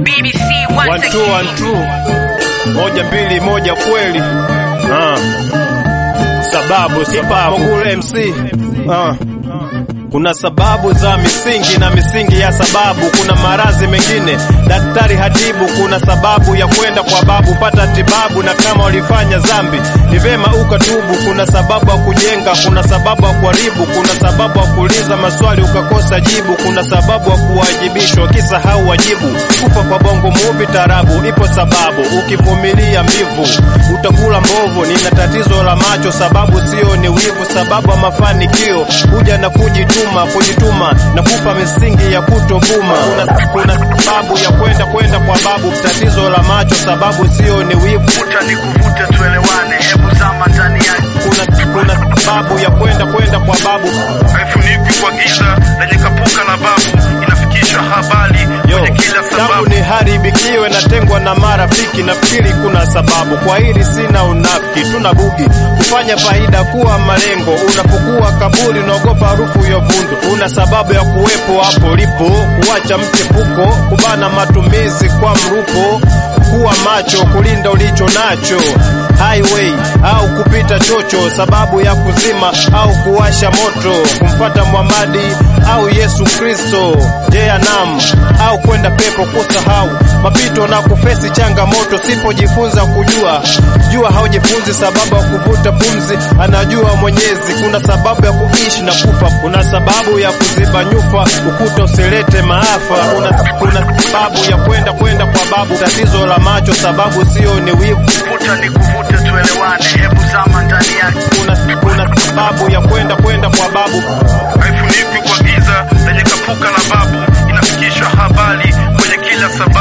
BBC One once two, one again. two. Moja mbili moja kweli. Ah. Sababu sababu kule MC. Ah. Kuna sababu za misingi na misingi ya sababu. Kuna maradhi mengine daktari hatibu. Kuna sababu ya kwenda kwa babu pata tibabu, na kama ulifanya dhambi ni vema ukatubu. Kuna sababu ya kujenga, kuna sababu ya kuharibu, kuna sababu ya kuuliza maswali ukakosa jibu, kuna sababu ya kuwajibishwa ukisahau wajibu. Kufa kwa bongo muvi tarabu, ipo sababu. Ukivumilia mbivu utakula mbovu. Nina tatizo la macho, sababu sio ni wivu, sababu ya mafanikio huja na kujituma, kujituma na kupa misingi ya kutobuma. Kuna, kuna sababu ya kwenda kwenda kwa babu, tatizo la macho, sababu sio ni wivu Vuta ni kuvute tuelewane, hebu zama ndani yake. kuna, kuna sababu ya kwenda kwenda kwa babu Haifunikwi kwa giza lenye kapuka la babu, inafikisha habari Yo, kwenye kila tangu sababu. ni haribikiwe natengwa na marafiki, nafikiri kuna sababu kwa hili, sina unafiki, tuna bugi kufanya faida kuwa malengo. Unapokuwa kaburi, unaogopa harufu ya vundu, una sababu ya kuwepo hapo lipo, kuacha mchepuko, kubana matumizi kwa mruko, kuwa macho, kulinda ulicho nacho highway au kupita chocho, sababu ya kuzima au kuwasha moto, kumfata Muhamadi au Yesu Kristo, Jehanam au kwenda pepo, kusahau mapito na kufesi changamoto. Sipojifunza kujua jua, haujifunzi sababu ya kuvuta pumzi, anajua Mwenyezi. Kuna sababu ya kuishi na kufa, kuna sababu ya kuziba nyufa, ukuta usilete maafa. Kuna, kuna sababu ya kwenda kwenda kwa babu, tatizo la macho, sababu sio ni wivu Vuta ni kuvute tuelewane, hebu zama ndani yake. kuna, kuna sababu ya kwenda kwenda kwa babu Haifunikwi kwa giza lenye kapuka la babu, inafikisha habari kwenye kila sababu.